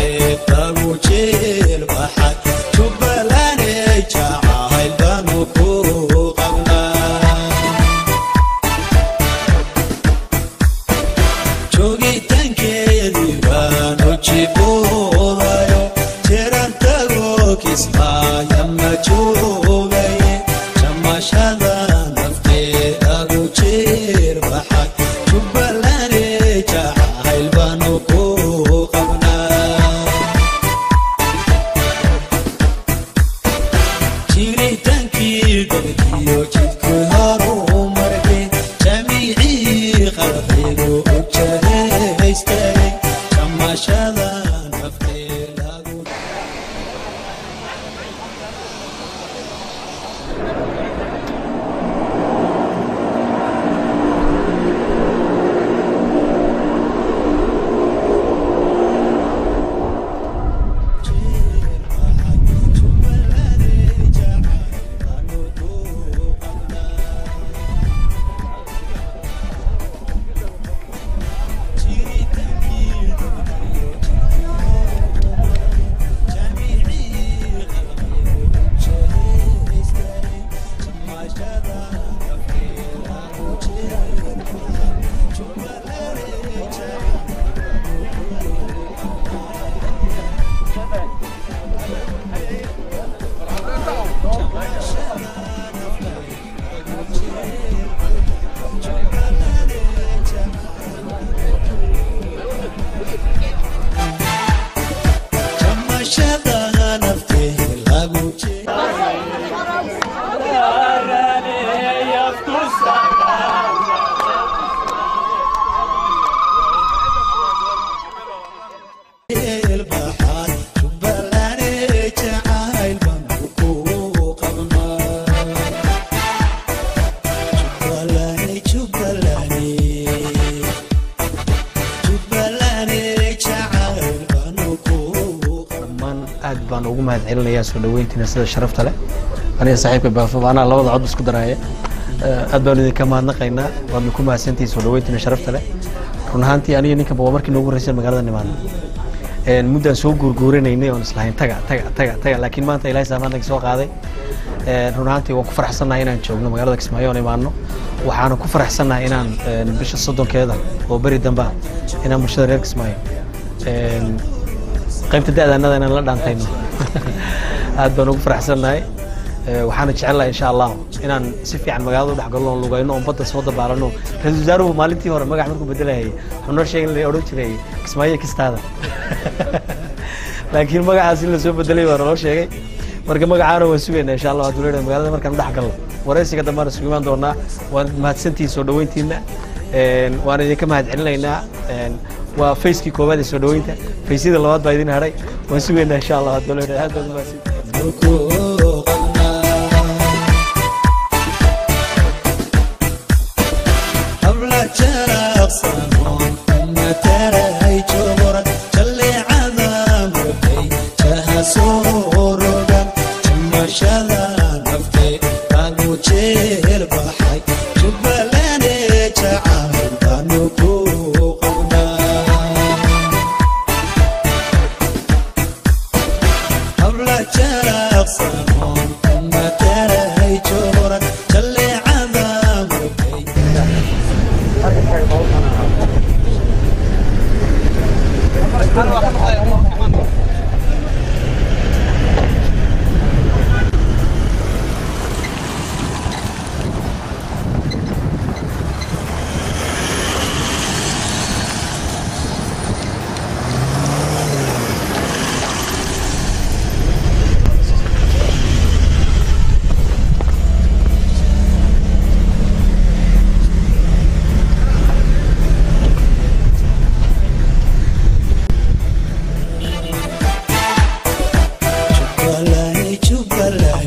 baan ugu mahad celinayaa soo dhaweyntiina sida sharafta leh aniga saaxiibka baafo anaa labada cod isku daraaya aad baan idinka mahadnaqaynaa waadna ku mahadsantihiin soo dhaweyntiina sharafta leh run ahaantii aniga ninkanba waa markii noogu horreysay magaalada nimaadno muddaan soo guurguurinaynay oon islahayn taga taga taga taga laakiin maanta ilaahay saamaantaga soo qaaday run ahaantii waan ku faraxsannahay inaan joogno magaalada kismaayo oon imaano waxaana ku faraxsannahay inaan bisha soddonkeeda oo beri damba inaan bulshada reer kismaayo qaybta da'daanada inaan la dhaantayno aad baan ugu faraxsannahay waxaana jecelnahay insha allah inaan si fiican magaalada u dhex galno oon lugayno oon badda soo dabaalano ra-iisul wasaaruhu maalintii hore magax markuu bedelayay wuxuu noo sheegay la odhan jiray kismaayo kistaada laakiin magacaas in lasoo bedelay waa naloo sheegay marka magacaana waan sugaynaa insha allah hadduu leedahay magaalada markaan dhex galno waraysiga dambaan isugu imaan doonaa waan mahadsantihiin soo dhaweyntiina waan idinka mahad celinaynaa waa facekii koowaad ee soo dhaweynta faysyada labaad baa idin hadhay waan sugaynaa insha allah hadduu leedahay aad baad umahadsantihiin Jubalani, Jubalani.